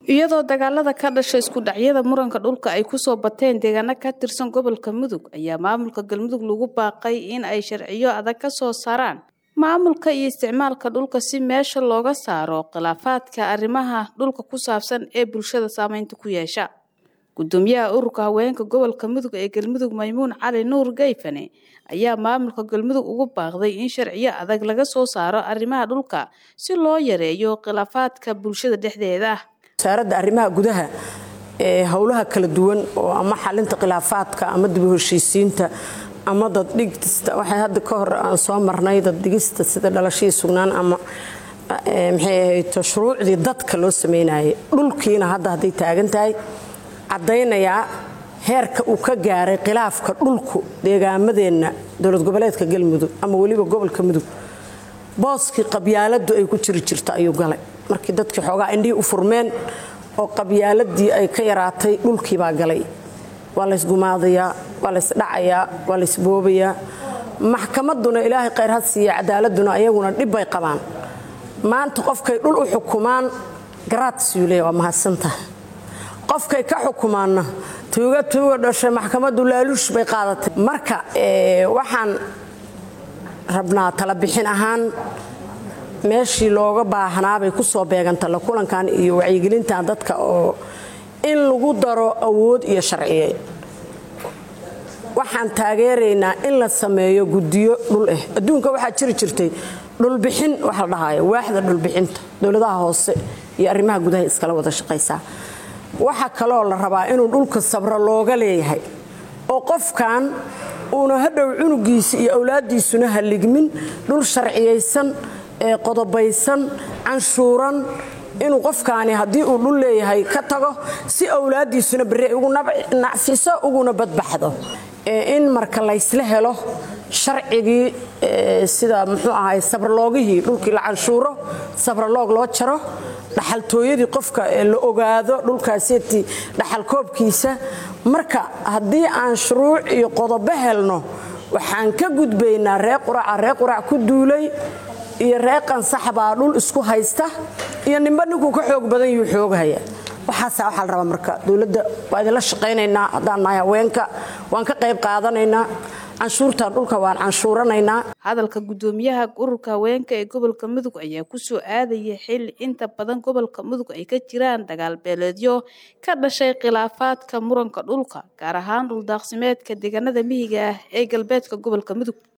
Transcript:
iyadoo dagaalada ka dhasha isku dhacyada muranka dhulka ay kusoo bateen deegaano ka tirsan gobolka mudug ayaa maamulka galmudug lagu baaqay in ay sharciyo adag ka soo saaraan maamulka iyo isticmaalka dhulka si meesha looga saaro khilaafaadka arrimaha dhulka ku saabsan ee bulshada saameynta ku yeesha gudoomiyaha ururka haweenka gobolka mudug ee galmudug maymuun cali nuur gayfane ayaa maamulka galmudug ugu baaqday in sharciyo adag laga soo saaro arrimaha dhulka si loo yareeyo khilaafaadka bulshada dhexdeeda wasaaradda arrimaha gudaha ee howlaha kala duwan oo ama xalinta khilaafaadka ama dib u heshiisiinta ama daddhigista waxay hadda ka hor aan soo marnay daddhigista sida dhalashadii sugnaan ama maxay ahayd shuruucdii dadka loo sameynayay dhulkiina hadda hadday taagan tahay caddaynayaa heerka uu ka gaaray khilaafka dhulku deegaamadeenna dowlad goboleedka galmudug ama weliba gobolka mudug booskii qabyaaladu ay ku jiri jirta ayuu galay markii dadkii xoogaa indhihii u furmeen oo qabyaaladii ay ka yaraatay dhulkiibaa galay waa laysgumaadayaa waa laysdhacayaa waa laysboobayaa maxkamadduna ilaahay khayr had siiya cadaaladuna ayaguna dhibbay qabaan maanta qofkay dhul u xukumaan garaadsiule waa mahadsantaha qofkay ka xukumaanna tuuga tuuga dhashay maxkamaddu laaluush bay qaadatay marka waxaan rabnaa tala bixin ahaan meeshii looga baahnaabay ku soo beeganta la kulankan iyo wacyigelintan dadka oo in lagu daro awood iyo sharciye waxaan taageeraynaa in la sameeyo guddiyo dhul ah adduunka waxaa jiri jirtay dhulbixin waxa la dhahayo waaxda dhulbixinta dowladaha hoose iyo arrimaha gudaha iskala wada shaqaysaa waxaa kaloo la rabaa inuu dhulka sabro looga leeyahay oo qofkan uuna hadhow cunugiisa iyo awlaaddiisuna haligmin dhul sharciyaysan ee qodobaysan canshuuran inuu qofkaani haddii uu dhul leeyahay ka tago si awlaaddiisuna berre ugu nacfiso uguna badbaxdo in marka laysla helo sharcigii sida muxuu ahay sabraloogihii dhulkii la canshuuro sabraloog loo jaro dhaxaltooyadii qofka la ogaado dhulkaaseti dhaxalkoobkiisa marka haddii aan shuruuc iyo qodobo helno waxaan ka gudbaynaa ree quraca ree qurac ku duulay iyo ree qansax baa dhul isku haysta iyo nimba ninkuu ka xoog badan yuu xoogahaya waxaasa waxaa la rabaa marka dowladda waa idinla shaqaynaynaa haddaan nahay haweenka waan ka qayb qaadanaynaa canshuurtan dhulka waan canshuuranaynaa hadalka gudoomiyaha ururka haweenka ee gobolka mudug ayaa kusoo aadaya xili inta badan gobolka mudug ay ka jiraan dagaal beeleedyo ka dhashay khilaafaadka muranka dhulka gaar ahaan dhuldaaqsimeedka deegaanada mihiga ah ee galbeedka gobolka mudug